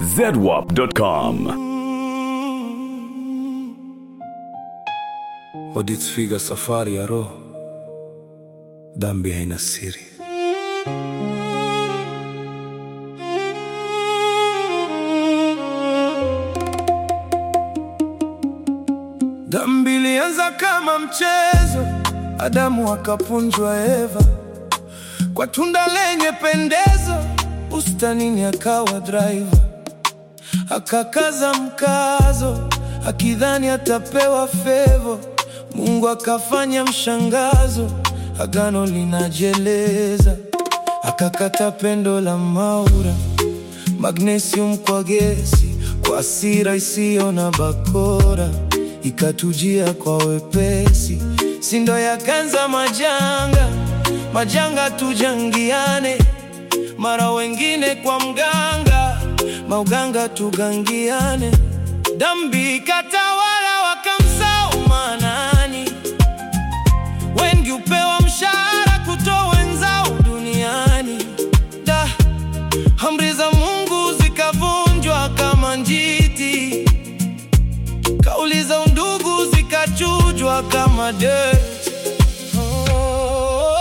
zedwap.com. Waditfiga safari ya roho, dhambi haina siri. Dhambi ilianza kama mchezo, Adamu akapunjwa Eva kwa tunda lenye pendezo, bustanini akawa driver, akakaza mkazo akidhani atapewa fevo. Mungu akafanya mshangazo, agano linajeleza, akakata pendo la Maura, magnesium kwa gesi, kwa hasira isiyo na bakora, ikatujia kwa wepesi, sindo yakanza majanga, majanga tujangiane, mara wengine kwa mganga, mauganga tugangiane, dhambi katawala wakamsau manani, wengi upewa mshahara kutoa wenzao duniani da amri za Mungu zikavunjwa kama njiti, kauli za undugu zikachujwa kama dirt. Oh, oh,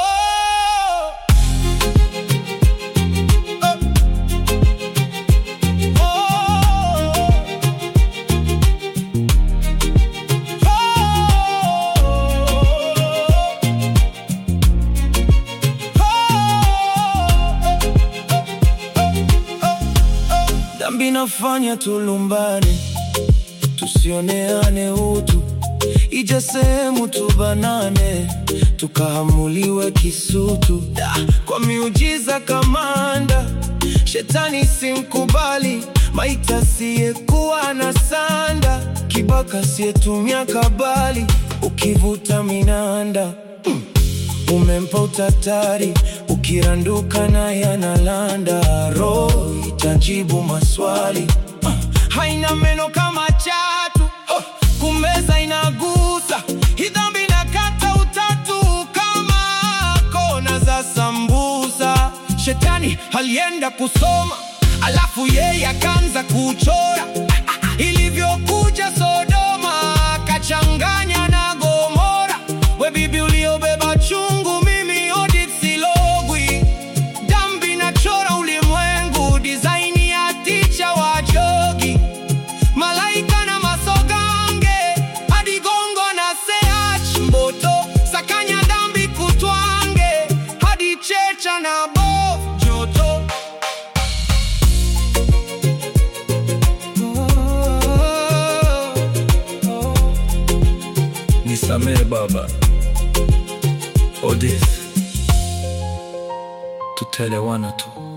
Dhambi nafanya tulumbane, tusioneane utu, ije sehemu tubanane, tukahamuliwe kisutu. Da, Kwa miujiza kamanda, shetani simkubali, maita siyekuwa na sanda, kibaka siyetumia kabali, ukivuta minanda umempa utatari, ukiranduka na yanalanda, roho itajibu maswali. Ah, haina meno kama chatu, oh, kumeza inagusa, hii dhambi inakata utatu kama kona za sambusa. Shetani alienda kusoma, alafu yeye akaanza kuchora Ah, ah, ilivyokuja Sodoma, akachanganya na Gomora. We bibi uliobeba chungu, mimi Odith Silogwi. Dhambi nachora ulimwengu, design ya ticha wa jogi, malaika na masogange, hadi gongo na seach mboto, sakanya dhambi kutwange, hadi checha na bo joto. Nisamehe baba Odith, tutelewana tu.